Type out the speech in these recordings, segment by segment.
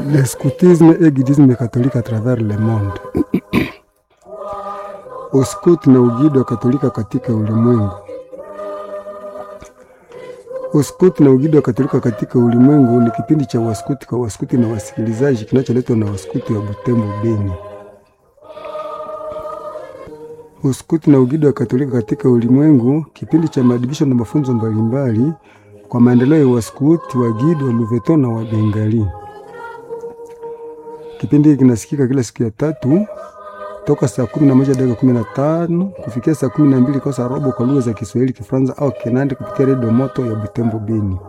le scoutisme et guidisme catholique à travers le monde. Uskut na ugido wa Katolika katika ulimwengu. Uskut na ugido wa Katolika katika ulimwengu ni kipindi cha waskuti kwa waskuti na wasikilizaji kinacholetwa na waskuti wa Butembo, Beni. Uskuti na ugido wa Katolika katika ulimwengu, kipindi cha maadibisho na mafunzo mbalimbali kwa maendeleo ya waskuti wa Gido wa Luveto na wa Bengali. Kipindi hiki kinasikika kila siku ya tatu toka saa kumi na moja dakika kumi na tano kufikia saa kumi na mbili kosa robo kwa lugha za Kiswahili, Kifaransa au Kinandi kupitia redio moto ya Butembo Beni.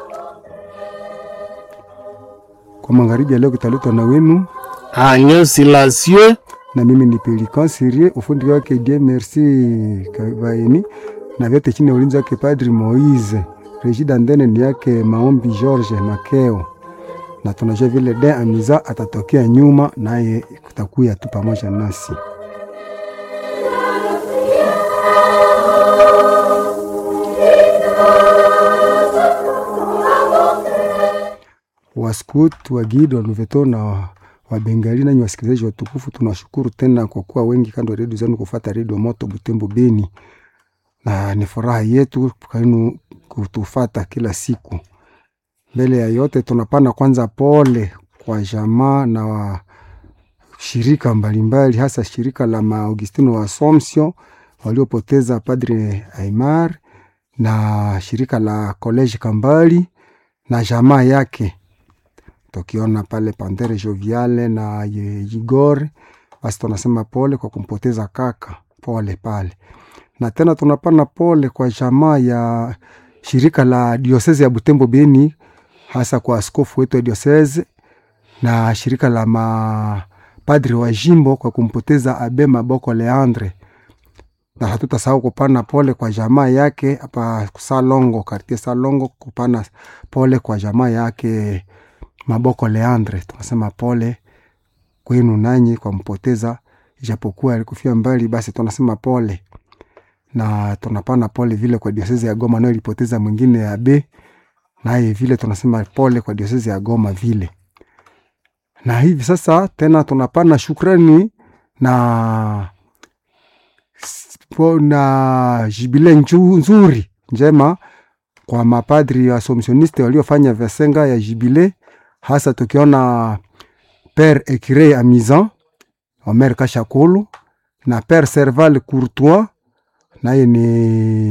Kwa magharibi ya leo kitaletwa na wenu Agnes Silencieux na mimi ni Pelikan Sirie, ufundi wake Dieu Merci Kavaeni, na vyote chini ya ulinzi wake Padri Moise. Reji Dandene ni yake Maombi George Makeo, na tunajua vile de Amiza atatokea nyuma, naye kutakuya tu pamoja nasi. Waskut wa Gido wa Luveto na wa Bengali, nanyi wasikilizaji watukufu, tunashukuru tena kwa kuwa wengi kando ya redio zenu kufuata redio moto Butembo Beni, na ni furaha yetu kwenu kutufata kila siku. Mbele ya yote, tunapana kwanza pole kwa jamaa na wa shirika mbalimbali, hasa shirika la Maaugustino wa Assumption waliopoteza Padre Aimar na shirika la College Kambali na jamaa yake tukiona pale Pantere Joviale na Igor, basi tunasema pole kwa kumpoteza kaka, pole pale. Na tena tunapana pole kwa jamaa ya shirika la diosese ya Butembo Beni, hasa kwa askofu wetu wa diosese na shirika la mapadri wa jimbo kwa kumpoteza Abe Maboko Leandre, na hatutasahau kupana pole kwa jamaa yake hapa Salongo, kartie Salongo, kupana pole kwa jamaa yake Maboko Leandre, tunasema pole kwenu nanyi kwa mpoteza, ijapokuwa alikufia mbali, basi tunasema pole, na tunapana pole vile kwa diosezi ya Goma nayo ilipoteza mwingine ya be, naye vile tunasema pole kwa diosezi ya Goma vile. Na hivi sasa tena tunapana shukrani na na jibile nzuri njema kwa mapadri wa Assumptioniste waliofanya vesenga ya jibile hasa tukiona Père Ekire Amizan Omer Kashakulu na Père Serval Courtois naye ni